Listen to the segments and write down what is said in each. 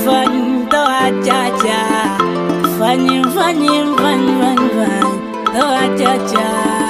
fany to achacha fany fany fany fany fany to achacha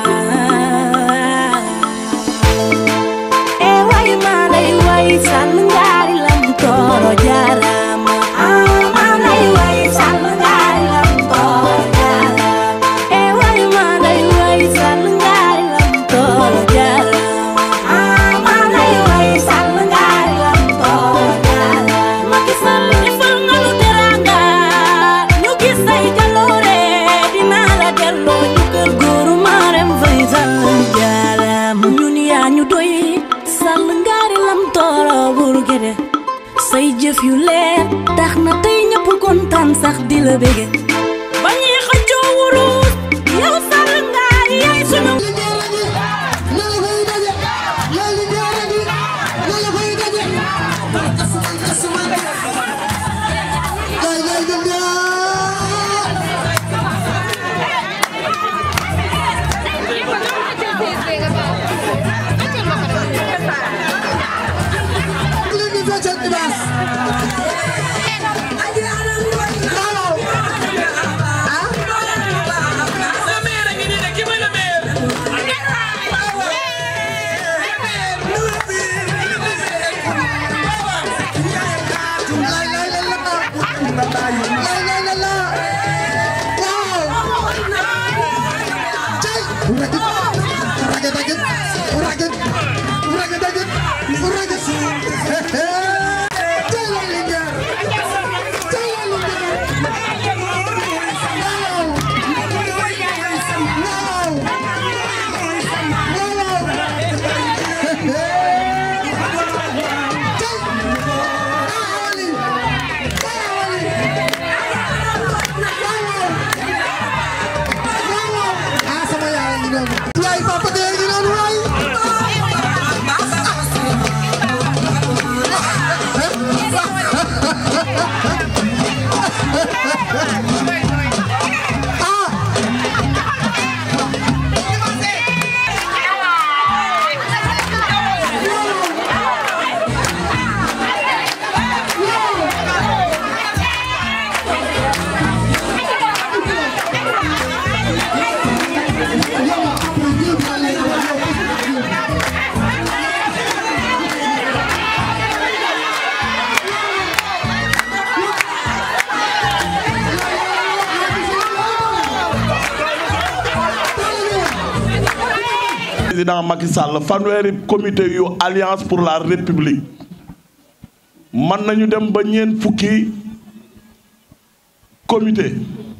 e way malay way sal ngari lam toro jarama malay way sal ngari lam toro jarama e way malay way sal ngari lam toro jarama malay way sal ngari lam toro jarama Macky Sall defal nga lu teranga ñu gis say jaloore dinaa la delloo njukkal góoru Marème Faye Sall jarama ñun yaa ñu doy sall ngaari lam tooro bur gede say jëf yu leer tax na tey ñëpp kontaan sax di la bége ba ñuy xëccoo wurus yow sall ngaari yaay sunu président Macky Sall fanweeri comité yu alliance pour la république mën nañu dem ba ñeent fukki comité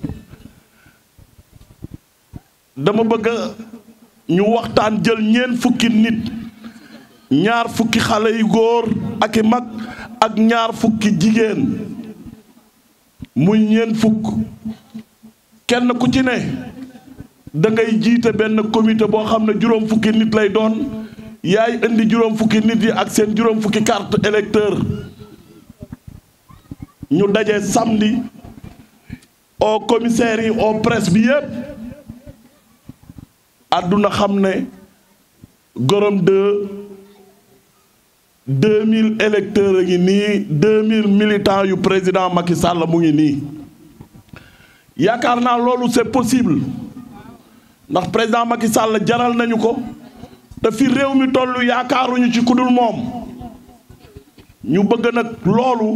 dama bëgg ñu waxtaan jël ñeent fukki nit ñaar fukki xale yu góor ak i mag ak ñaar fukki jigéen muy ñeent fukk kenn ku ci ne da ngay jiite benn comité boo xam ne juróom fukki nit lay doon yaay indi juróom fukki nit yi ak seen juróom fukki carte électeur ñu daje samedi au commissaire yi au presse bi yépp àdduna xam ne Gorom 2 2000 électeurs a ngi nii 2000 militants yu président Macky Sall mu ngi nii yaakaar naa loolu c'est possible ndax président Macky Sall jaral nañu ko te fi réew mi tollu yaakaaruñu ci kudul moom ñu bëgg nag loolu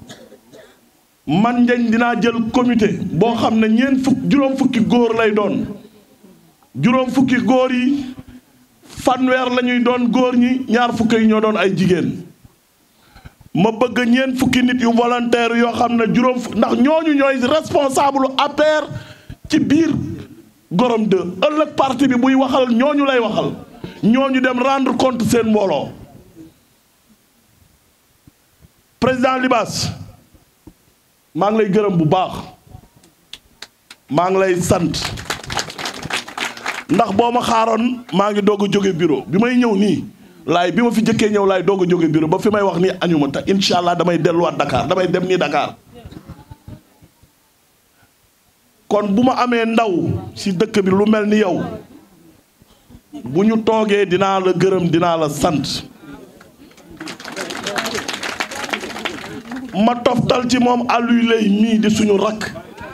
man njañ dinaa jël comité boo xam ne ñeent fukk juróom fukki góor lay doon juróom fukki góor yi fanweer la ñuy doon góor ñi ñaar fukki yi ñoo doon ay jigéen ma bëgg ñeent fukki nit yu volontaire yoo xam ne juróom fukk ndax ñooñu ñooy responsable APR ci biir Gorom 2 ëllëg parti bi buy waxal ñooñu lay waxal ñooñu dem rendre compte seen mbooloo président Libaas maa ngi lay gërëm bu baax maa ngi lay sant ndax boo ma xaaroon maa ngi doog a jóge bureau bi may ñëw nii laay bi ma fi jëkkee ñëw laay doog a jóge bureau ba fi may wax nii añuma te incha allah damay delluwaat Dakar damay dem nii Dakar kon bu ma amee ndaw ci dëkk bi lu mel ni yow bu ñu toogee dinaa la gërëm dinaa la sant ma toftal ci moom Aliou Lay mii di suñu rakk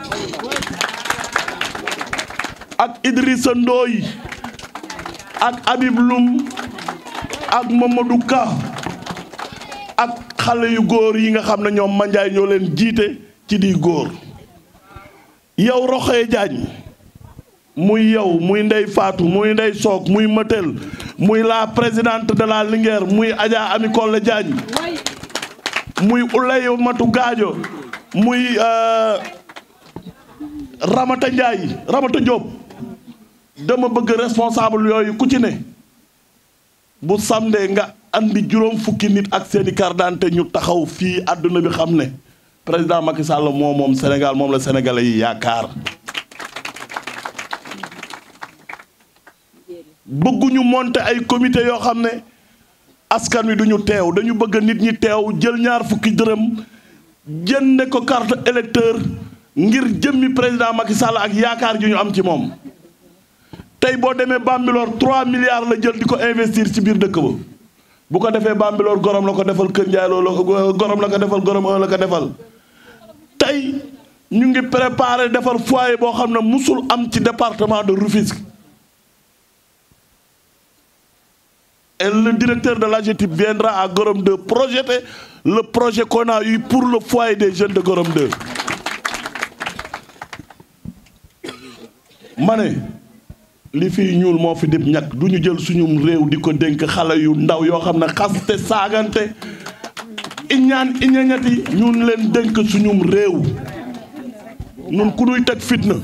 ak Idrissa Ndoye ak Habib Loum ak Mamadou Ka ak xale yu góor yi nga xam ne ñoom manjaay ñoo leen jiite ci di góor yow Roxee Diagne muy yow muy Ndey Faatu muy Ndey Soog muy Matel muy la présidente de la Linguère muy Adja Ami Kolle Diagne muy Ulay Matu Gaajo muy Ramata Ndiaye Ramata Diop dama bëgg responsable yooyu ku ci ne bu samedi nga andi juróom fukki nit ak seeni carte d'identité ñu taxaw fii àdduna bi xam ne président Macky Sall moom moom Sénégal moom la sénégalais yi yaakaar bëgguñu monter ay comité yoo xam ne askan wi duñu teew dañu bëgg nit ñi teew jël ñaar fukki dërëm jënde ko carte électeur ngir jëmmi président Macky Sall ak yaakaar ji ñu am ci moom tey boo demee Bambilor 3 milliards la jël di ko investir ci biir dëkk ba bu ko defee Bambilor gorom la ko defal Kër Ndiaye loolu gorom la ko defal gorom un la ko defal tey ñu ngi préparé defar foyer boo xam ne musul am ci département de Rufisque et le directeur de l'AGETIP viendra à Gorom 2 projeter le projet qu'on a eu pour le foyer des jeunes de Gorom 2 ma ne li fiy ñuul moo fi dib ñàkk du ñu jël suñum réew di ko dénk xale yu ndaw yoo xam ne xaste saagante iñaan iñañati ñun leen dénk suñum réew ñun ku nuy teg fitna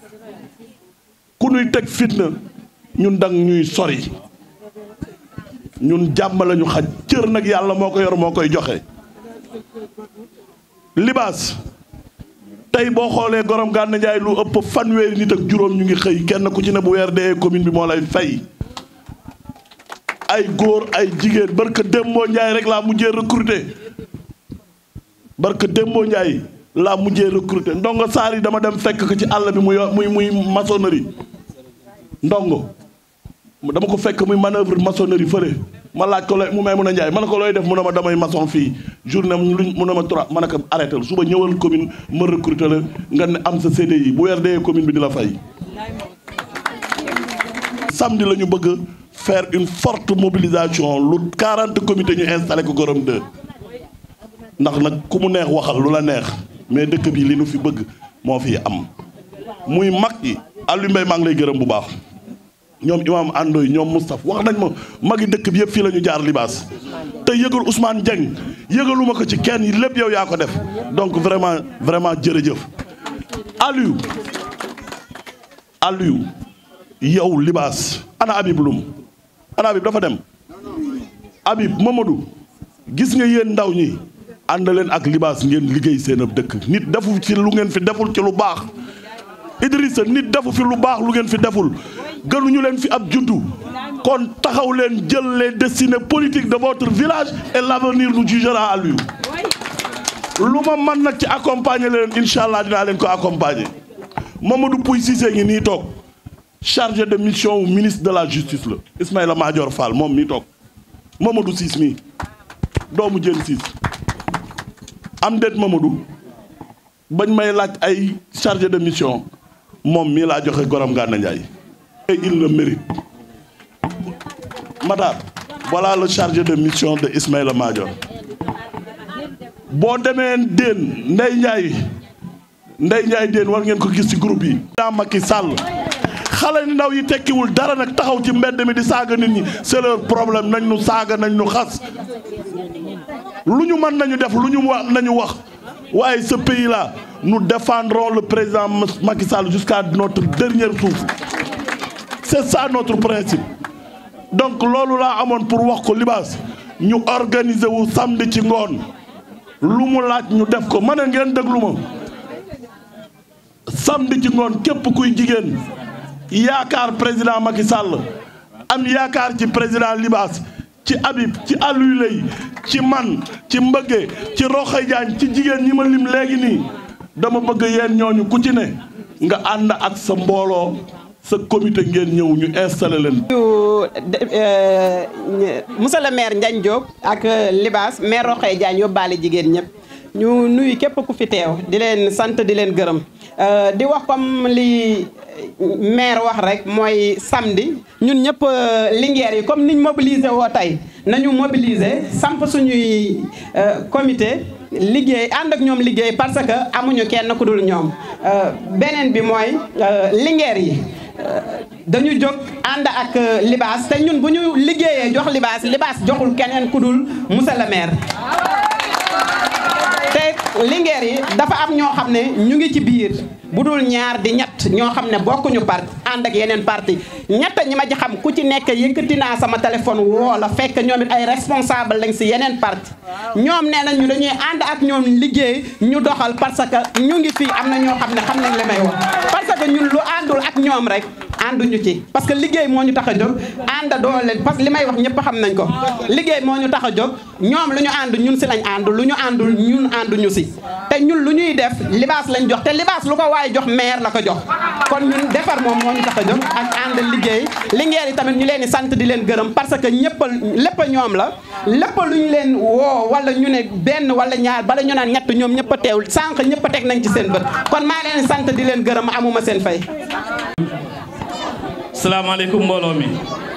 ku nuy teg fitna ñun dang ñuy sori ñun jàmm lañu xaj cër nag yàlla moo ko yor moo koy joxe libaas tey boo xoolee gorom gànn njaay lu ëpp fanweeri nit ak juróom ñu ngi xëy kenn ku ci ne bu weer dee commune bi moo lay fay ay góor ay jigéen barka Dembo Njaay rek laa mujjee recruter barka Dembo Njaay laa mujjee recruter ndongo saar yi dama dem fekk ko ci àll bi muy muy muy maçonnerie ndongo dama ko fekk muy manœuvre maçonnerie fële ma laaj ko looy mu may mun a njaay ma ne ko looy def mu ne ma damay maçon fii journée luñ mu ne ma trois ma ne ko arrêté suba ñëwal commune ma recruter la nga ne am sa CDI bu weer dee commune bi di la fay. samedi la ñu bëgg faire une forte mobilisation lu 40 comités ñu installé ko Gorom 2 ndax nag ku mu neex waxal lu la neex mais dëkk bi li nu fi bëgg moo fi am muy mag yi Aliou Mbaye maa ngi lay gërëm bu baax. ñoom imam Andoy ñoom Moustapha wax nañ ma magi dëkk bi yëpp fii la ñu jaar libaas te yëgal Ousmane Dieng yëgaluma ko ci kenn yi lépp yow yaa ko def donc vraiment vraiment jërëjëf Aliou Aliou yow libaas ana Habib Loum ana Habib dafa dem Habib Mamadou gis nga yéen ndaw ñi ànd leen ak libaas ngeen liggéey seen ab dëkk nit defu ci lu ngeen fi deful ci lu baax Idrissa nit defu fi lu baax lu ngeen fi deful gënuñu leen fi ab juddu kon taxaw leen jël les destinées politiques de votre village et l'avenir nous jugera à lui lu ma man nag ci accompagner leen incha allah dinaa leen ko accompagner Mamadou Pouy Cissé ngi nii toog chargé de mission au ministre de la justice la Ismaïla Madior Fall moom mii toog Mamadou Ciss mii doomu jën Ciss am déet Mamadou bañ may laaj ay chargé de mission moom mii laa joxe Gorom Gana Ndiaye et il le mérite Matar voilà le chargé de mission de Ismaïla Madior boo demee Déen Ndey Ndiaye Ndey Ndiaye Déen war ngeen ko gis ci groupe yi daa Macky Sall xale ni ndaw yi tekkiwul dara nag taxaw ci mbedd mi di saaga nit ñi c'est leur problème nañ nu saaga nañ nu xas lu ñu mën nañu def lu ñu wax nañu wax waaye ce pays là nous défendrons le président Macky Sall jusqu'à notre dernier souffle c'est ça notre principe donc loolu laa amoon pour wax ko libaas ñu organiser wu samedi ci ngoon lu mu laaj ñu def ko ma ne ngeen déglu ma samedi ci ngoon képp kuy jigéen yaakaar président Macky Sall am yaakaar ci président libaas ci Habib ci Aliou Lay ci man ci Mbëgge ci Roxay Jaañ ci jigéen ñi ma lim léegi nii dama bëgg yéen ñooñu ku ci ne nga ànd ak sa mbooloo sa comité ngeen ñëw ñu installé leen. monsieur le maire Ndiagne Diop ak Libaas maire Roxay Diagne yóbbaale jigéen ñëpp ñu nuyu képp ku fi teew di leen sant di leen gërëm di wax comme li maire wax rek mooy samedi ñun ñëpp Linguère yi comme niñ mobiliser woo tey nañu mobiliser samp suñuy comité liggéey ànd ak ñoom liggéey parce que amuñu kenn ku dul ñoom beneen bi mooy Linguère yi dañu jóg ànd ak libaas te ñun bu ñu liggéeyee jox libaas libaas joxul keneen ku dul monsieur le maire te Linguère yi dafa am ñoo xam ne ñu ngi ci biir bu dul ñaar di ñett ñoo xam ne bokkuñu parti ànd ak yeneen parti ñett ñi ma ci xam ku ci nekk yëkkati naa sama téléphone woo la fekk ñoom it ay responsable lañ si yeneen parti ñoom nee nañ ñu dañuy ànd ak ñoom liggéey ñu doxal parce que ñu ngi fii am na ñoo xam ne xam nañ li may wax parce que ñun lu àndul ak ñoom rek ànduñu ci parce que liggéey moo ñu tax a jóg ànd doole parce que li may wax ñëpp xam nañ ko liggéey moo ñu tax a jóg ñoom lu ñu ànd ñun si lañ ànd lu ñu àndul ñun ànduñu si te ñun lu ñuy def libaas lañ jox te libaas lu ko waaye jox maire la ko jox kon ñun defar moom moo ñu tax a jóg ak ànd liggéey Linguère yi tamit ñu leen di sant di leen gërëm parce que ñëpp lépp ñoom la lépp lu ñu leen woo wala ñu ne benn wala ñaar bala ñu naan ñett ñoom ñëpp a teewul sànq ñëpp a teg nañ ci seen bët kon maa leen sant di leen gërëm amuma seen fay salaamaaleykum mbooloo mi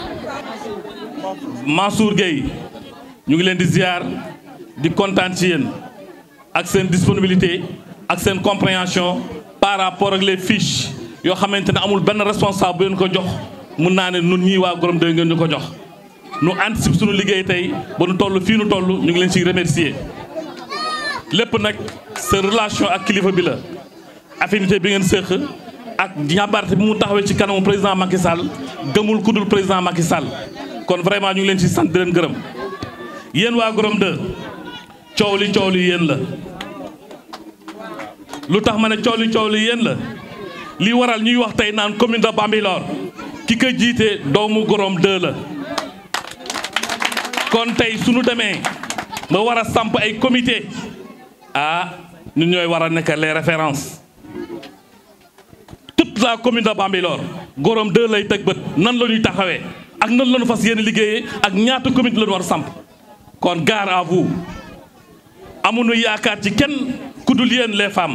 Mansour Gueye ñu ngi leen di ziar di kontaan ci yéen ak seen disponibilité ak seen compréhension par rapport ak les fiches yoo xamante ne amul benn responsable bu leen ko jox mun naa ne nun ñii waa Gorom 2 ngeen ñu ko jox nu anticipe suñu liggéey tey ba nu toll fii nu toll ñu ngi leen ciy remercier lépp nag sa relation ak kilifa bi la affinité bi ngeen séq ak ñàmbarte bi mu taxawee ci kanamu président Macky Sall gëmul ku dul président Macky Sall kon vraiment ñu ngi leen ci sant di leen gërëm yéen waa Gorom 2 coow li coow li yéen la lu tax ma ne coow li coow li yéen la li waral ñuy wax tey naan commune de Bambilor ki ko jiite doomu Gorom 2 la kon tey suñu demee ba war a samp ay comité ah ñun ñooy war a nekk les références toute la commune de Bambilor Gorom 2 lay teg bët nan la ñuy taxawee ak nan la ñu fas yéene liggéeyee ak ñaata comité la ñu war a samp kon gare à vous amuñu yaakaar ci kenn ku dul yéen les femmes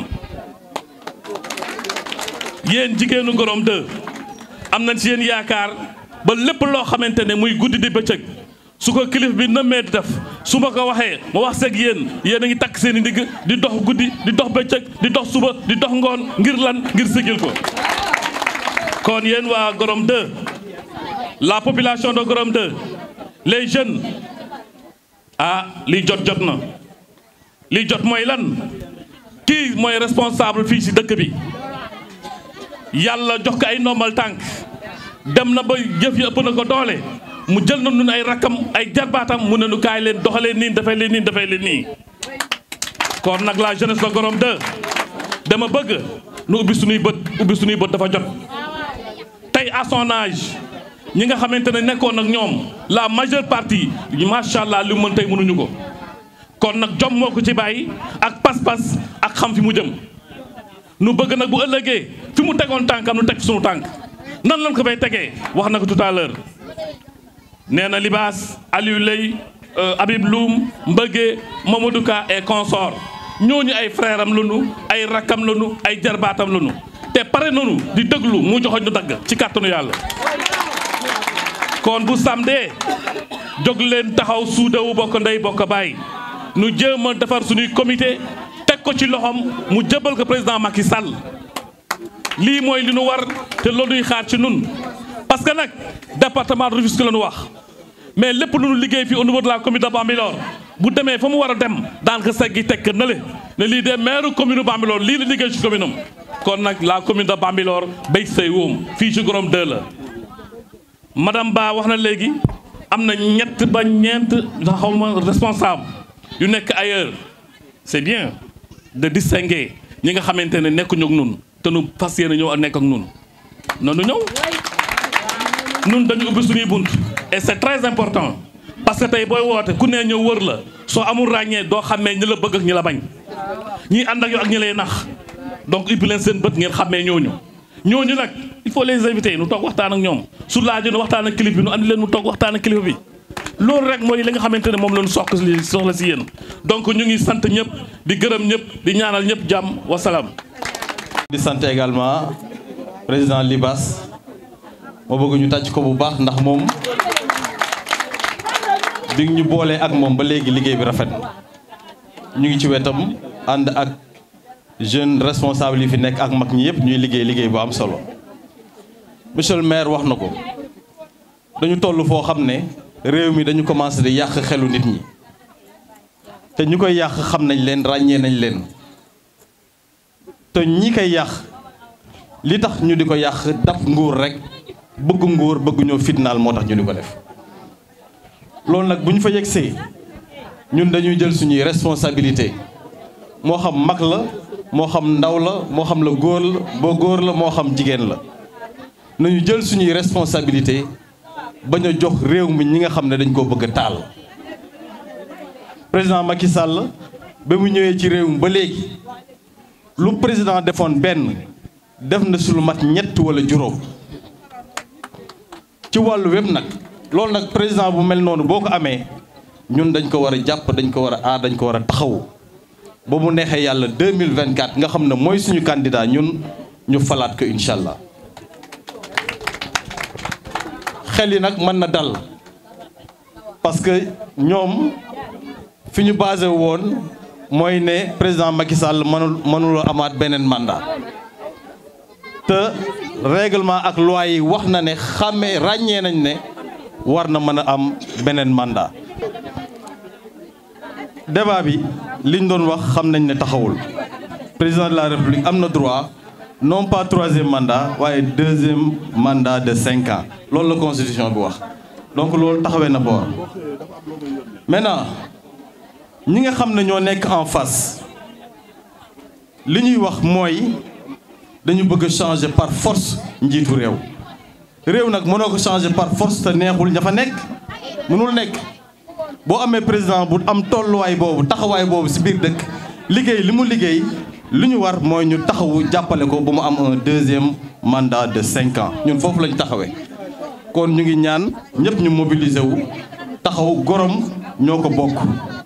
yéen jigéenu Gorom 2 am nañ ci yéen yaakaar ba lépp loo xamante ne muy guddi di bëccëg su ko kilif bi nëmmee di def su ma ko waxee ma wax seeg yéen yéen a ngi takk seen i ndigg di dox guddi di dox bëccëg di dox suba di dox ngoon ngir lan ngir sigil ko kon yéen waa Gorom 2 la population de Gorom 2 les jeunes ah lii jot jot na lii jot mooy lan kii mooy responsable fii ci dëkk bi yàlla jox ko ay ndombal tànk dem na ba jëf yi ëpp na ko doole mu jël na nun ay rakkam ay jarbaatam mu ne nu kaay leen doxalee nii dafay leen nii dafay leen nii kon nag la jeunesse de Gorom 2 dama bëgg nu ubbi suñuy bët ubbi suñuy bët dafa jot tey à son âge ñi nga xamante ne nekkoon ak ñoom la majeure partie macha allah li mu mën tey mënuñu ko kon nag jom moo ko ci bàyyi ak pas-pas ak xam fi mu jëm nu bëgg nag bu ëllëgee fi mu tegoon tànkam nu teg suñu tànk nan lañ ko fay tegee wax na ko tout à l'heure nee na Libaas Aliou Lay Habib Loum Mbëggee Mamadou Ka et consort ñooñu ay frère am lanu ay rakkam lanu ay jarbaatam lanu te pare nanu di déglu mu joxoñ nu dagg ci kàttanu yàlla kon bu samdee jóg leen taxaw suudawu bokk ndey bokk bàyyi nu jéem a defar suñuy comité teg ko ci loxom mu jëbal ko président Macky Sall lii mooy li nu war te loolu ñuy xaar ci nun parce que nag département de Rufisque la ñu wax mais lépp lu nu liggéey fii au niveau de la commune de Bambilor bu demee fa mu war a dem daan ko seggi tekk na le ne lii de maire commune Bambilor lii la liggéey ci commune am kon nag la commune de Bambilor béy say wóom fii ci Gorom 2 la madame Ba wax na léegi am na ñett ba ñeent xawma responsable yu nekk ailleurs c'est bien de distinguer ñi nga xamante ne nekkuñu ak nun te nu fas yéene ñëw ak nekk ak nun noonu ñëw nun dañu ubbi suñuy bunt et c'est très important parce que tey booy woote ku ne ñëw wër la soo amul ràññee doo xàmmee ñi la bëgg ak ñi la bañ ñii ànd ak yow ak ñi lay nax donc ubbi leen seen bët ngeen xàmmee ñooñu ñooñu nag il faut les inviter nu toog waxtaan ak ñoom su laajee nu waxtaan ak kilifa bi nu andi leen mu toog waxtaan ak kilifa bi loolu rek mooy li nga xamante ne moom lañu soxla si soxla si yéen donc ñu ngi sant ñëpp di gërëm ñëpp di ñaanal ñëpp jàmm wasalaam. di sant également président Libas moo bëgg ñu tàcc ko bu baax ndax moom bi ñu boolee ak moom ba léegi liggéey bi rafet ñu ngi ci wetam ànd ak jeune responsable yi fi nekk ak mag ñi yëpp ñuy liggéey liggéey bu am solo monsieur le maire wax na ko dañu toll foo xam ne réew mi dañu commencé di yàq xelu nit ñi te ñu koy yàq xam nañ leen ràññee nañ leen te ñi koy yàq li tax ñu di ko yàq dab nguur rek bëgg nguur bëgg ñoo fitnaal moo tax ñu di ko def loolu nag bu ñu fa yegsee ñun dañuy jël suñuy responsabilité moo xam mag la moo xam ndaw la moo xam la góor la boo góor la moo xam jigéen la nañu jël suñuy responsabilité bañ a jox réew mi ñi nga xam ne dañ koo bëgg a taal président Macky Sall ba mu ñëwee ci réew mi ba léegi lu président defoon benn def na su lu mat ñett wala juróom ci wàllu wépp nag loolu nag président bu mel noonu boo ko amee ñun dañ ko war a jàpp dañ ko war a aar dañ ko war a taxawu ba mu neexee yàlla 2024 nga xam ne mooy suñu candidat ñun ñu falaat ko incha allah xel yi nag mën na dal parce que ñoom fi ñu basé woon mooy ne président Macky Sall mënul mënuloo amaat beneen mandat te règlement ak loi yi wax na ne xàmmee ràññee nañ ne war na mën a am beneen mandat débat bi liñ doon wax xam nañ ne taxawul président de la république am na droit non pas troisième mandat waaye deuxième mandat de cinq ans loolu la constitution bi wax donc loolu taxawee na boor maintenant ñi nga xam ne ñoo nekk en face li ñuy wax mooy dañu bëgg a changer par force njiitu réew réew nag mënoo ko changer par force te neexul ña fa nekk mënul nekk boo amee président bu am tolluwaay boobu taxawaay boobu ci biir dëkk liggéey li mu liggéey li ñu war mooy ñu taxawu jàppale ko ba mu am un deuxième mandat de cinq ans ñun foofu lañ taxawee kon ñu ngi ñaan ñëpp ñu mobiliser wu taxaw gorom ñoo ko bokk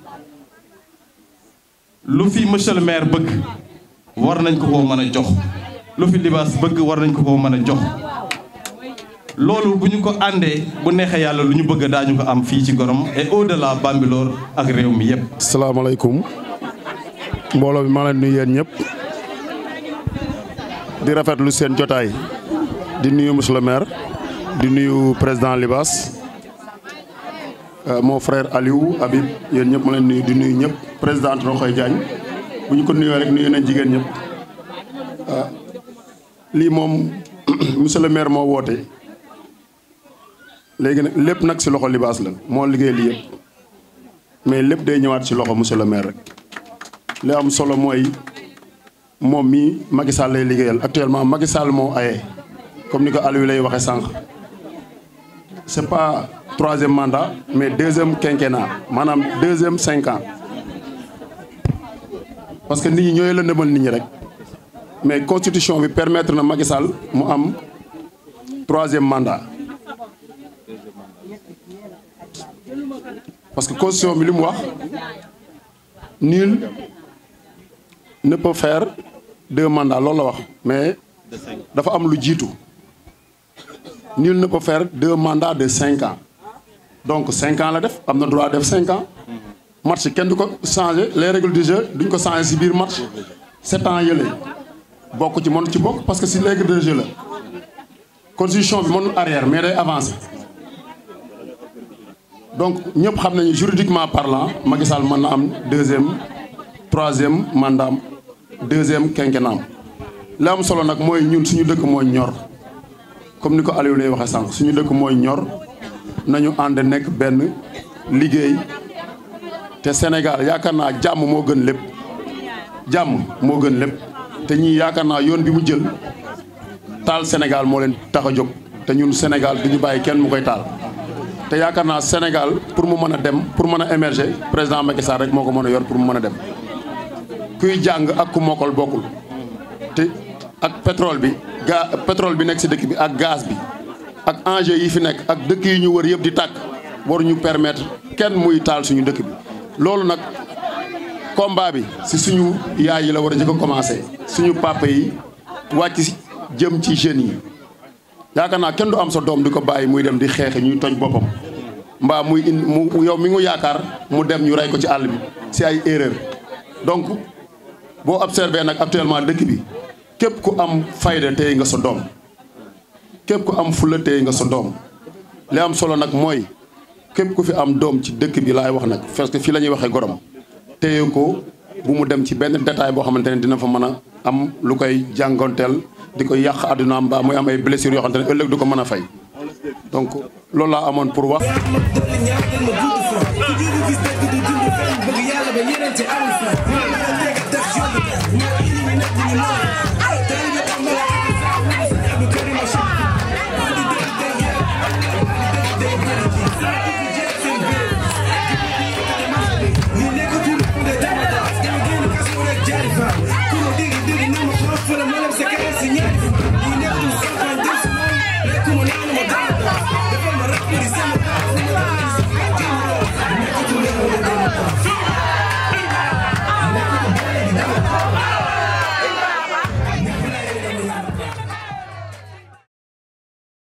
lu fi monsieur le maire bëgg war nañ ko koo mën a jox lu fi libaas bëgg war nañ ko koo mën a jox loolu bu ñu ko àndee bu neexee yàlla lu ñu bëgg daañu ko am fii ci gorom et au-delà Bambilor ak réew mi yépp salaamaaleykum mbooloo bi maa leen nuyu yéen ñëpp di rafetlu seen jotaay di nuyu monsieur le maire di nuyu président Libas mon frère Aliou Habib yéen ñëpp ma leen nuyu di nuyu ñëpp présidente Roxoy Diagne bu ñu ko nuyoo rek nuyu nañ jigéen ñëpp lii moom monsieur le maire moo woote léegi nag lépp nag ci loxo Libas la moo liggéey lii yëpp mais lépp day ñëwaat ci loxo monsieur le maire rek li am solo mooy moom mii Macky Sall lay liggéeyal actuellement Macky Sall moo aye comme ni ko Aliou lay waxee sànq c'est pas troisième mandat mais deuxième quinquennat maanaam deuxième cinq ans parce que nit ñi ñooy la ndëmal nit ñi rek mais constitution bi permettre na Macky Sall mu am troisième mandat parce que constitution bi li mu wax nul ne peut faire deux mandats loolu la wax mais dafa am lu jiitu nul ne peut faire deux mandats de cinq ans donc cinq ans la def am na droit def cinq ans match kenn du ko changer les règles du jeu duñ ko changer ci biir match sept ans yële bokk ci mënu ci bokk parce que ci règle de jeu la constitution bi mënul arrière mais day avancer donc ñëpp xam nañu juridiquement parlant Macky Sall mën na am deuxième troisième mandat deuxième quinquennat li am solo nag mooy ñun suñu dëkk mooy ñor comme ni ko Aliou lay waxee sànq suñu dëkk mooy ñor nañu ànd nekk benn liggéey te Sénégal yaakaar naa jàmm moo gën lépp jàmm moo gën lépp te ñii yaakaar naa yoon bi mu jël taal Sénégal moo leen tax a jóg te ñun Sénégal du ñu bàyyi kenn mu koy taal. te yaakaar naa Sénégal pour mu mën a dem pour mën a émerger président Macky Sall rek moo ko mën a yor pour mu mën a dem kuy jàng ak ku mokkal bokkul te ak pétrole bi ga pétrole bi nekk ci dëkk bi ak gaz bi ak enjeu yi fi nekk ak dëkk yi ñu wër yëpp di tàkk waruñu permettre kenn muy taal suñu dëkk bi loolu nag combat bi si suñu yaay yi la war a jëkk a commencé suñu papa yi wàcc jëm ci jeunes yi yaakaar naa kenn du am sa doom di ko bàyyi muy dem di xeexe ñuy toj boppam mbaa muy in mu yow mi ngu yaakaar mu dem ñu rey ko ci àll bi si ay erreur donc boo observé nag actuellement dëkk bi képp ku am fayda téye nga sa doom képp ku am fulla téye nga sa doom li am solo nag mooy képp ku fi am doom ci dëkk bi laay wax nag parce que fii la ñuy waxee gorom téye ko bu mu dem ci benn détail boo xamante ne dina fa mën a am lu koy jàngonteel di ko yàq àddunaam mbaa muy am ay blessures yoo xamante ne ëllëg du ko mën a fay donc loolu laa amoon pour wax. Thank you.